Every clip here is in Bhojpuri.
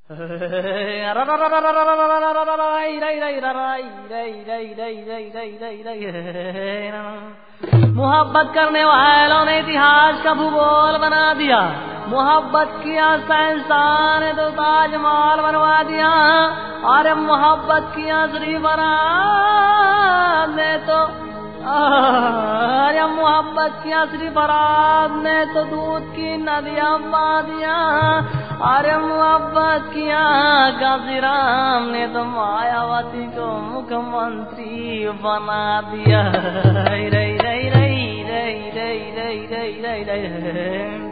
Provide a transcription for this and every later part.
मोहब्बत करने वालों ने इतिहास का भूगोल बना दिया मोहब्बत किया साइंसदान ने तो ताजमहल बनवा दिया अरे मोहब्बत किया श्री बरात ने तो अरे मोहब्बत किया श्री बरात ने तो दूध की नदियां पा दिया अरे मोहब्बत किया गाजीराम ने तो मायावती को मुख्यमंत्री बना दिया रई रई रई रई रई रई रई रई रई रई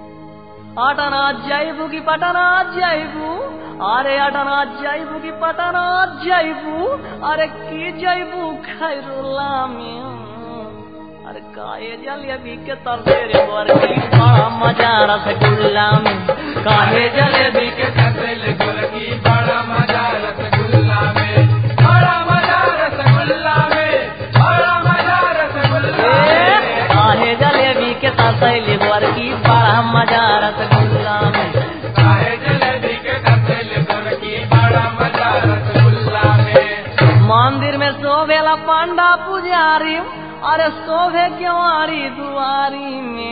আটানা যাইবু কি পাটানা যাইবু আরে আটানা যাইবু কি পাটানা যাইবু আরে কি যাইবু খাইরুলামি अरे काहे जलेबी के तरफेरे वर्गी बड़ा मजा रसगुल्ला में काहे जलेबी के कतल गुलकी बड़ा मजा रसगुल्ला में बड़ा मजा रसगुल्ला में बड़ा मजा रसगुल्ला में काहे जलेबी के तरफेरे वर्गी बड़ा मजा रसगुल्ला में काहे जलेबी के कतल गुलकी बड़ा मजा रसगुल्ला में मंदिर में शोभेला पांडा पुजारी अरे शोभे क्योंवारी दुआरी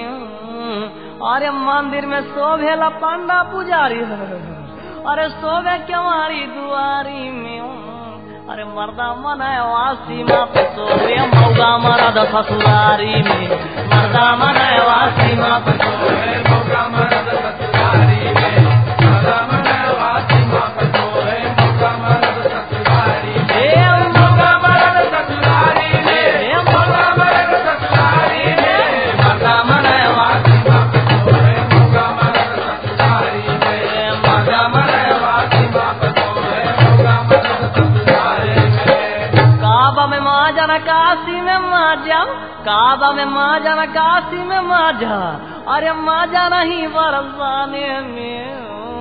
में अरे मंदिर में शोभेला पांडा पुजारी अरे शोभे क्योंवारी दुआरी में अरे मर्दा मनाए वासी माँ पे शोभे मौगा मरद ससुरारी में मर्दा मनाए वासी माँ पे शोभे मौका मरद ससुरारी में मौका मरद वासी माँ को है मौका मरद ससुरारी में ए मौका मरद ससुरारी में ए मौका मरद ससुरारी में मर्दा मनाए वासी माँ को है मौका मरद ससुरारी में मौका मरद वासी माँ को है मौका मरद ससुरारी में काबा में माँ जाना काशी में माँ जा काबा में माँ जाना काशी में माँ जा अरे माँ जाना ही बरसाने में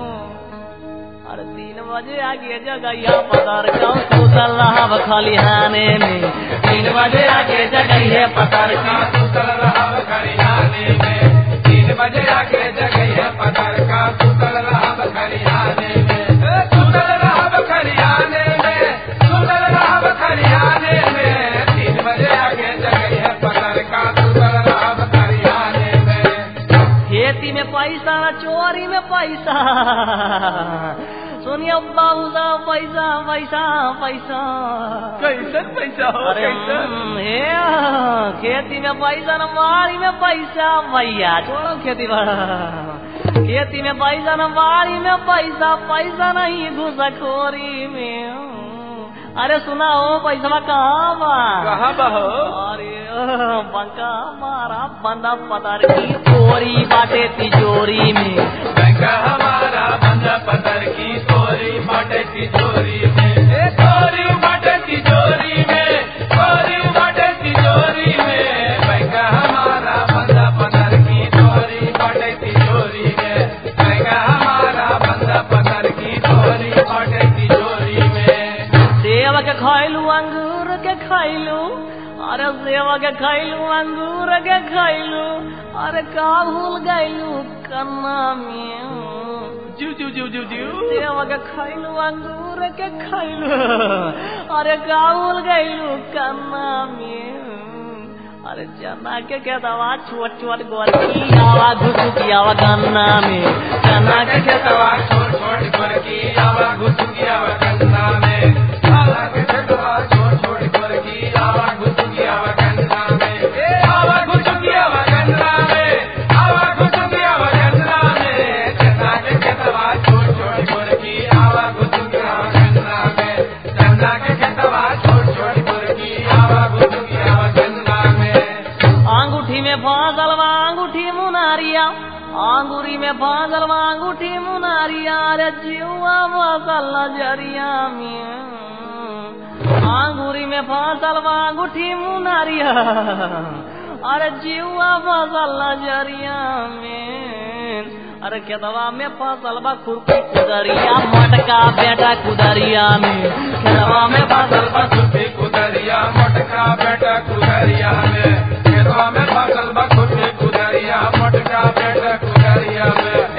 अरे तीन बजे आगे जगैया पतर का सुतल रहा खलिहाने में तीन बजे आगे जगैया पतर का का सुतल रहब खरियाने में तीन बजे आके जगह पतर का सुतल रहब खरियाने में ए, सुतल रहब खरियाने में सुतल रहब खरियाने में तीन बजे आके जगह पतर का सुतल रहब खरियाने में खेती में पैसा न चोरी में पैसा सुनिए बाबू साहब पैसा पैसा पैसा कैसन पैसा हो अरे हम्म, हे खेती में पैसा न बाड़ी में पैसा भैया छोड़ो खेती बाड़ा खेती में पैसा न बाड़ी में पैसा पैसा नहीं घुसखोरी में अरे सुना हो पैसा कहाँ बा कहाँ बा हो? अरे बंका मारा बंदा पतर की चोरी बाटे तिजोरी में बैंक हमारा बंदा पतर की चोरी बाटे तिजोरी में ए, चोरी बाटे तिजोरी में चोरी बाटे तिजोरी में बैंक हमारा बंदा पतर की चोरी बाटे तिजोरी में बैंक हमारा बंदा पतर की चोरी बाटे तिजोरी में सेव के खैलू अंगूर के खैलू अरे सेव के खैलू अंगूर के खैलू अरे का भूल गैलू कन्ना में जू जू जू जू जू सेव के खैलू अंगूर के खैलू अरे का भूल गैलू कन्ना में अरे चना के खेतवा छोट छोट गोरकी आवा घुसुकी आवा गन्ना में चना के खेतवा छोड़ छोड़ कर की आवा घुस गया गन्ना में आवा के छटवा छोड़ छोड़ कर की आवा घुस गया गन्ना में ए आवा घुस गया गन्ना में आवा घुस गया गन्ना में चना के छटवा छोड़ छोड़ कर की आवा घुस गया गन्ना में चना के छटवा छोड़ छोड़ कर की आवा घुस गया गन्ना में अंगूठी में फांसल बा अंगूठी मुनारिया अंगूरी में फांसल बा अंगूठी मुनारिया रे जीवा फसल नजरिया में अंगूरी में फांसल बा अंगूठी मुनारिया अरे जीवा फसल नजरिया में अरे खेतवा में फसल बा खुरपी कुदरिया मटका बेटा कुदरिया में खेतवा में फसल बा खुरपी कुदरिया मटका बेटा कुदरिया में खेतवा में फसल बा खुरपी कुदरिया मटका बेटा कुदरिया में